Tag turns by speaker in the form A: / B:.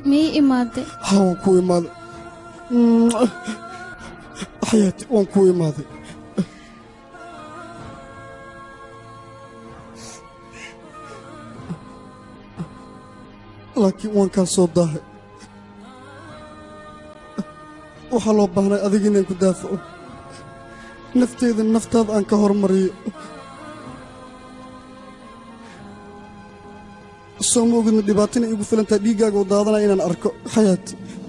A: miyay imaadday
B: haa waan kuu imaaday xayaati waan kuu imaaday laakiin waan kaa soo daahay waxaa loo baahnay adiga inaan ku daafaco nafteeda naftaada aan ka hormariyo soo ma ogidna dhibaatina iigu filantaa dhiiggaaga oo daadanaya inaan arko xayaati